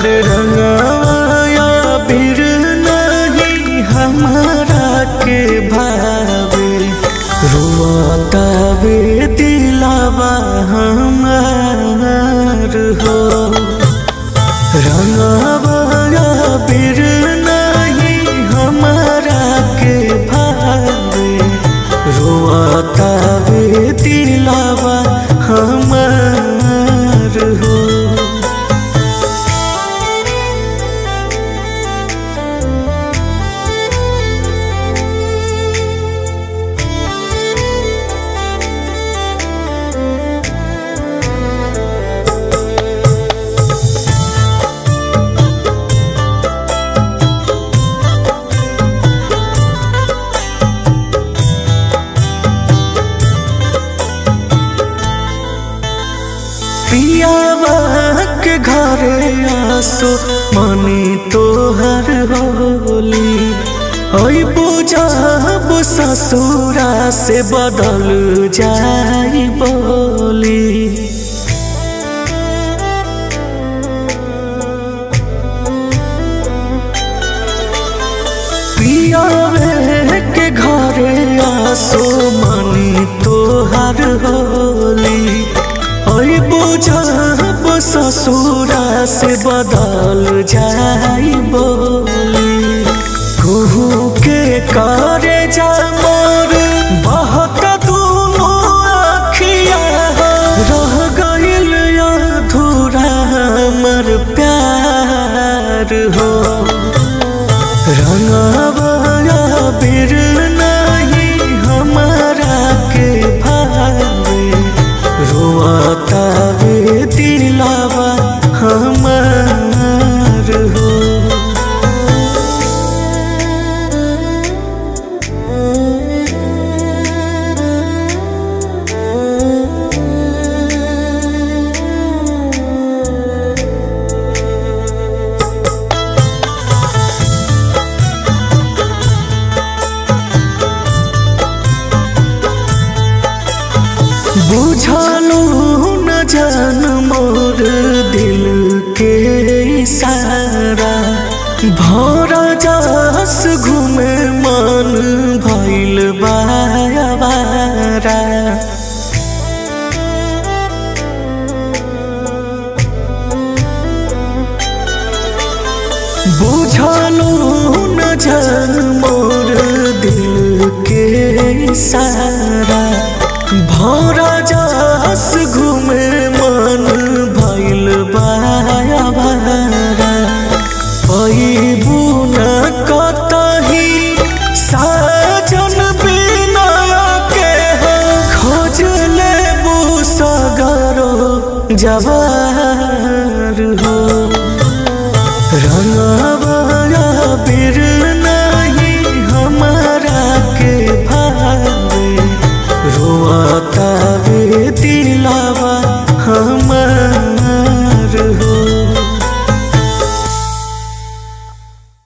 अरे रंगवाया बिर नहीं हमारा के भावे रुआतावे दिलावा हमार हो रंगवाया बिर नहीं हमारा के भावे रुआतावे दिलावा हमार हो पियावा के घरे आसो मनी तोहर होली ओई बुझब ससुरा से बदल जाई बोली पियावे के घरे आसो मनी तोहर होली ओई बुझब ससुरा से बदल जाई बोली कहू के करे जा मोर बहुत दूनो आखिया रह गइल अधूरा हमर प्यार हो रंगवाया बिर नहीं हमारा के भावे रोआतावे दिलावा हमार हो बुझलू न जान मोर दिल के इशारा भौरा जास घूमे मन भइल बारा बुझलू न जान मोर दिल के इशारा भौरा जास घूमे मन भइल बाया बारा पैबू न कतही साजन बिना के हो खोज लेबू सगरो जवार हो रंगवाया बिर नहीं हमारा के भावे रोआतावे दिला